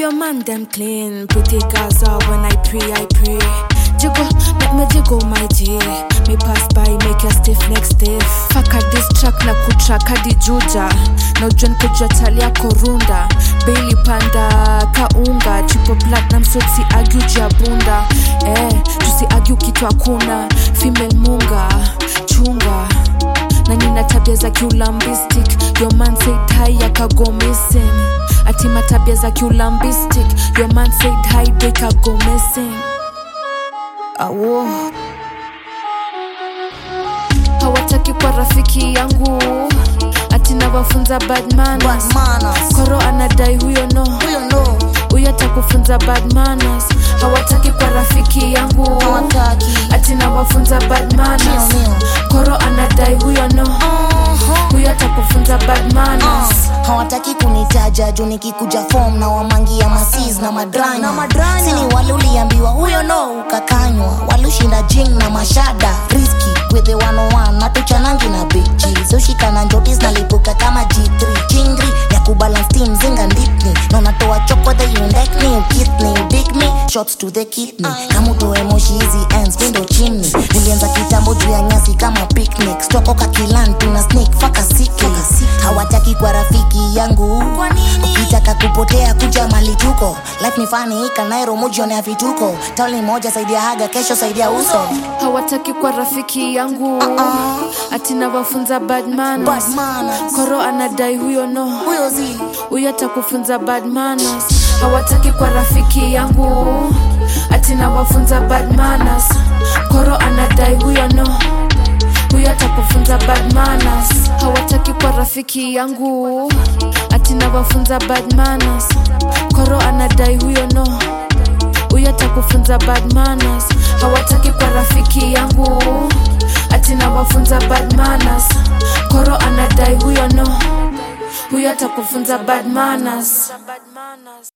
your man them clean. Pretty Gaza when I pray, I pray. Jiggle, make me jiggle my G. Me pass by, make your stiff neck stiff. Faka this track na kutrack hadi Juja. Na ujuen kujua tali yako runda. Bailey panda kaunga. Triple platinum so si argue juu ya bunda. Eh, tusi argue kitu hakuna. Female munga, chunga na nina tabia za kiulambistic your man said hi akago missing atima tabia za kiulambistic your man said hi they kago missing awo hawataki kwa rafiki yangu atina wafunza bad manners Bad manners. koro anadai huyo no Huyo no. huyo atakufunza bad manners hawataki kwa rafiki yangu Hawataki. atina wafunza bad manners Mio, mio. koro anadai huyo no Uh-huh. huyo atakufunza bad manners Uh, hawataki kunitaja juu nikikuja fom na wamangia masis na madranya Na madranya. sini wale uliambiwa huyo no ukakanywa walushinda jing na mashada riski with the 101 na tuchanangi na bichi soshikana njotis nalipuka kama g3 chingri ya kubalance team zinga ndipni na unatoa choko the undekni ukitni udik me shots to the kidney kama utoe moshi hizi ends mindo chimney nilianza kitambo juu ya nyasi kama picnic stokoka kilan tuna sneak faka siki hawataki kwa rafiki yangu ukitaka kupotea kuja mali tuko life ni fani kanairo mujionea vituko tauli moja saidia haga kesho saidia uso hawataki kwa rafiki yangu atina wafunza bad manners Bad manners. koro anadai huyo no huyo zi huyo atakufunza bad manners hawataki kwa rafiki yangu atina wafunza bad manners koro anadai huyo no huyo atakufunza bad manners hawataki kwa rafiki yangu atina wafunza bad manners koro anadai huyo no huyo atakufunza bad manners hawataki kwa rafiki yangu atina wafunza bad manners koro anadai huyo no huyo atakufunza bad manners